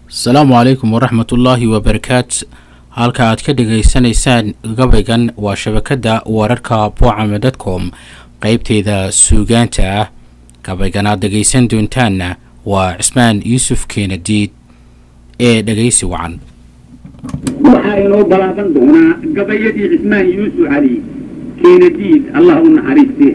asalaamu calaykum waraxmatullaahi wabarakaat halka aad ka dhegaysanaysaan gabaygan waa shabakadda wararka boocame dotcom qeybteeda suugaanta ah gabaygan aad dhegaysan doontaanna waa cismaan yuusuf keenadiid ee dhegaysi wacan waxaa inoo balaaban doonaa gabayadii cismaan yuusuf cali keenadiid allah u naxariiste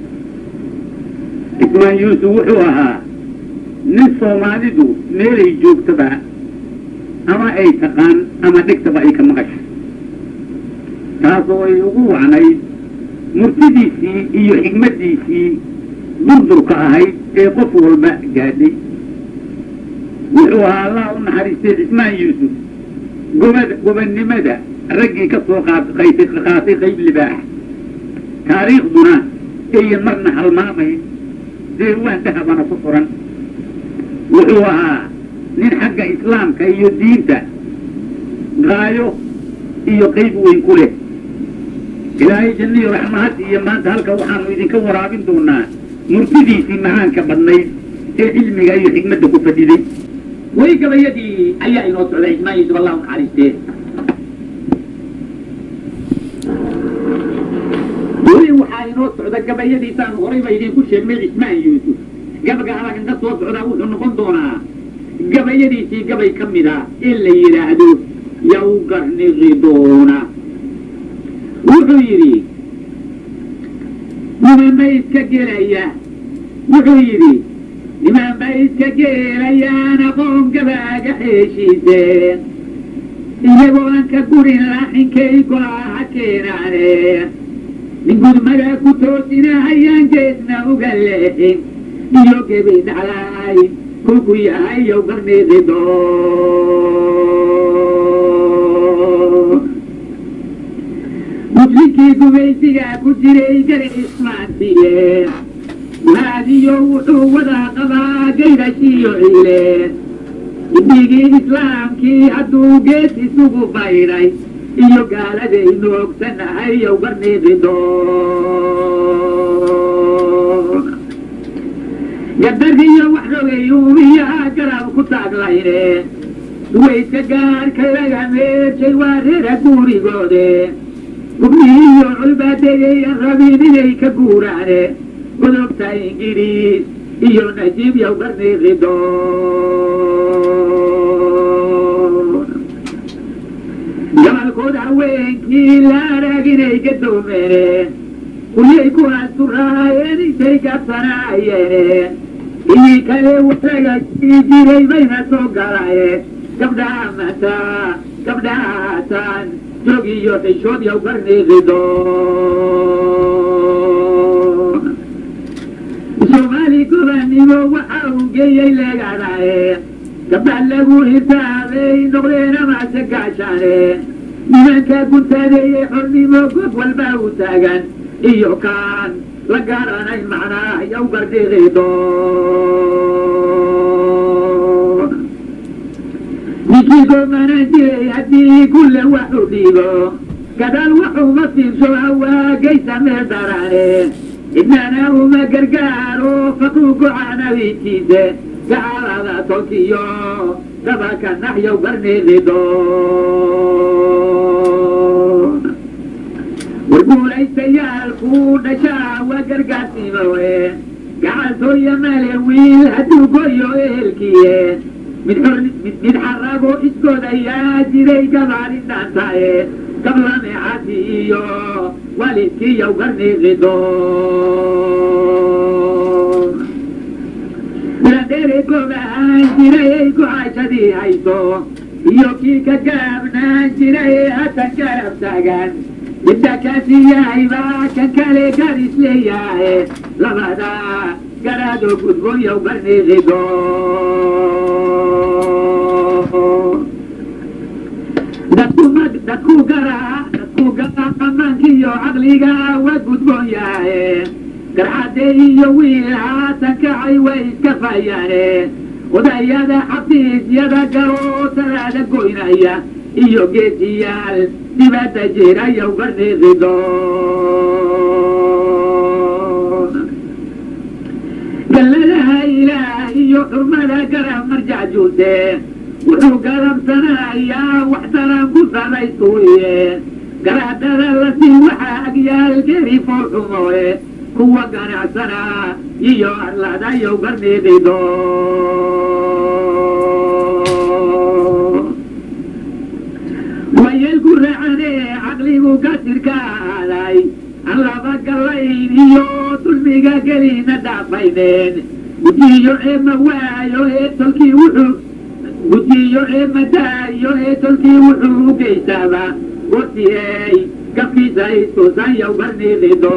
cismaan yuusuf wuxuu ahaa nin soomaalidu meelay joogtaba ama ay taqaan ama dhegtaba ay ka maqasho taasoo ay ugu wacnayd murtidiisii iyo xigmaddiisii durdurka ahayd ee qof walba gaadhay wuxuu ahaa allah u naxariistay cismaan yuusuf gobada gobannimada raggii ka soo qaatay qayb libaax taariikhduna ayan marna halmaamayn deewaan dahabana ku furan wuxuu ahaa nin xagga islaamka iyo diinta gaayo iyo qayb weyn ku leh ilaahay janniyo raxmahad iyo maanta halka waxaanu idinka waraabin doonaa murtidiisii macaanka badnayd ee cilmiga iyo xigmadda ku fadhiday way gabayadii ayaa inoo socday cismaan yuusuf allahu naxariistee weli waxaa inoo socda gabayadiisaan horayba idinku sheegnay cismaan yuusuf gabaga halakan ka soo socdaa wuxuu noqon doonaa gabayadiisii gabay ka mid a in la yidhaahdo yaw garniqi doona wuxuu yidhi nimanba iska gelaya wuxuu yidhi nimanba iska geelayaan aqoon gabaaga xeeshiiseen iyagoo aan ka gurin laaxinkay golaaha keenaane nin gudmada ku toosinahayaan geesna uga leexin iyo gebi dhaclaay kulku yahay yow garniiqi doon muslinkii gumaysigaa ku jiray gari ismaantiye waadiyo wuxuu wadaa qabaa gaydhashiyo ciileen ibigii islaamkii hadduu gees isugu baydhay iyo gaaladaynu ogsanahay yow garniiqi doon gabdariyo wax rogay uumiyaha garab ku taaglayne duwayska gaarka laga meershay waa reera guurigoode gubnihiyo culbaadeeyayan rabin inay ka guuraane godobta ingiriis iyo najiib yow garniiqi doon gabalkood haweenkii la arag inay gadoomeene kulyay ku asturaayeen intay gabsanaayeen ii kale waraga ii jiray bayna soo galaayeen gabdhaha mataa gabdhaha hataan joog iyo xishood yow garniiqi doon soomaali gobannimo waxa uu geeyey leegadaaye gabdha lagu hirtaabay noqdeen amase gaashaane nimanka guntadeeyey xornimo gob walba u taagan iyo kaan la garanayn macnaa yow garniiqi doon ninkii goomanan jiray haddii kulle waxu dhiibo gadaal waxuma fiirsho hawaagaysa mee daraane idnana uma gargaaro faquu gocanawitiise gaalada tolkiyo dabaka naxyow garniiqi doon warguulaystayaalku dhashaa waa gargaarsiimowe gacaltooya male wiil hadduu goyo ehelkiye mid mid xarago iskoodayaa jiray gabaadhi dhaantaaye gablameexati iyo waalidkii yow garniiqi doon ladheere goobahaan jiray gocaashadii hayso iyo kii ka gaabnaan jiray hatan garab taagan midda kaasi yahay baa kan kale garis leeyahay labada garaado gudboon yow garniiqi doon dadku garaa dadku garaa amaankiiyo caqliga waa gudboon yahaye garxadde iyo wiil haatan kacay way iska fayaane odayada xafiisyada galoo talaada goynaya iyo geesiyaal dibadda jira yow garniiqi doon galladaha ilaah iyo xurmada garab marjac juute wuxuu garabsanayaa wax daran ku saraysuuye garaadada lasii waxaa agyaal geri foolxumoe kuwa ganacsanaa iyo arladayow garniidido wayelku racanee caqligu gasirka aaday aan laba gallayn iyo dulmiga gelina dhaafayneen gujiyo eema waayo ee tolkii wuxuu gujiyo eema daayo ee tolkii wuxuu u geysaaba gorsiyey gafkiisa istuusanyow garniidido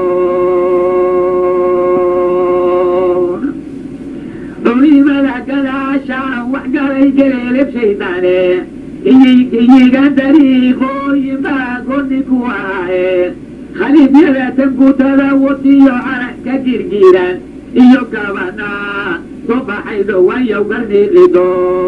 culimada gadaashaan wax galay geleeleb shaydaane iyiga dariiqooyin baa goni ku ahaaye khaliifyada tankutada watiyo carag ka girgiiran iyo gabanaa soo baxay dhowaanyow garniidido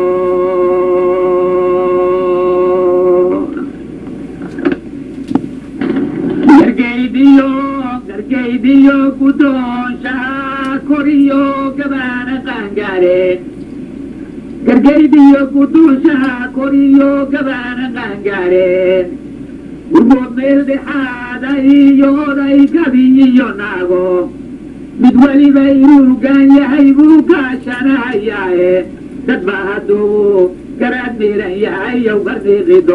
gargaydiyo gargaydiyo gudoonshaa koriyo gabaana qaangaareen gargaydiyo guduushaha koriyo gabaana qaangaareen urgood meel dhexaada iyo oday gabi iyo naago mid weliba inuu gaan yahay buu kaashanahayaaye dad ba hadduu garaad miiran yahay yow garniiqido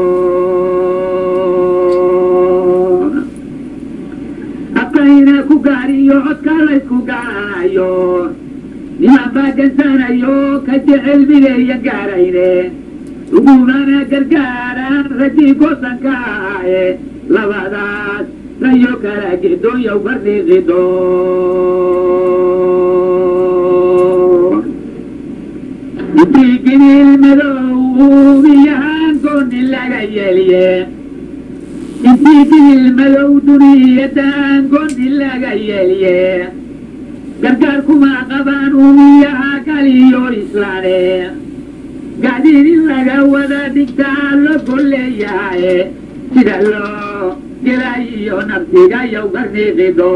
aqayna ku gaariyo codka laysku gaaranayo niman baa gansanayo ka jecel mideeya gaarayne ugumana gargaaraan raggii goosanka ahaaye labadaas layo kala gedoyow garniiqido intii gibiil madow iyahaan gooni laga yeeliye intii gibil madow duniyadaan gooni laga yeeliye gargaar kuma qabaan uumiyaha galiyo islaane gacdiin in laga wada dhigtaa lo golleeyahaye sida loo gelayiyo nafsiga yow garniiqido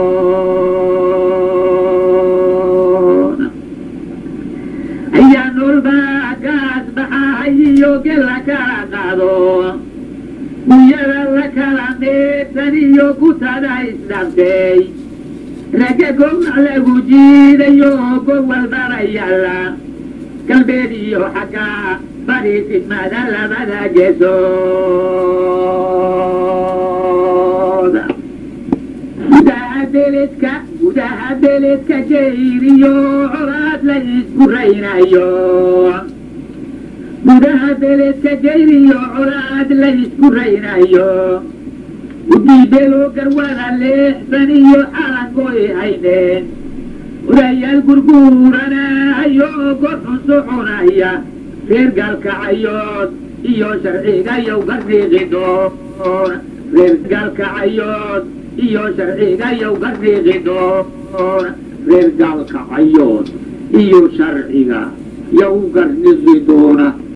ayaa noolbaa gaas baxahayiyo gela kala qaado guyada la kala meedsan iyo kutada isdhaftay ragga gowrac lagu jiidayo gowal darayalla galbeed iyo xagga bari fidmada labada geesood gudaha beledka gudaha beledka jeyriyo colaad la isku raynayo gudaha beledka jeyriyo colaad la isku raynayo udiibelo garwada leexsan iyo calankoy hayneen odayaal gurguuranayo gorxun soconaya reer gaalkacayood iyo sharcigayow garniiqidoon reer gaalkacayood iyo sharcigayow garniiqidoon reer gaalkacayood iyo sharciga yow garniqi doona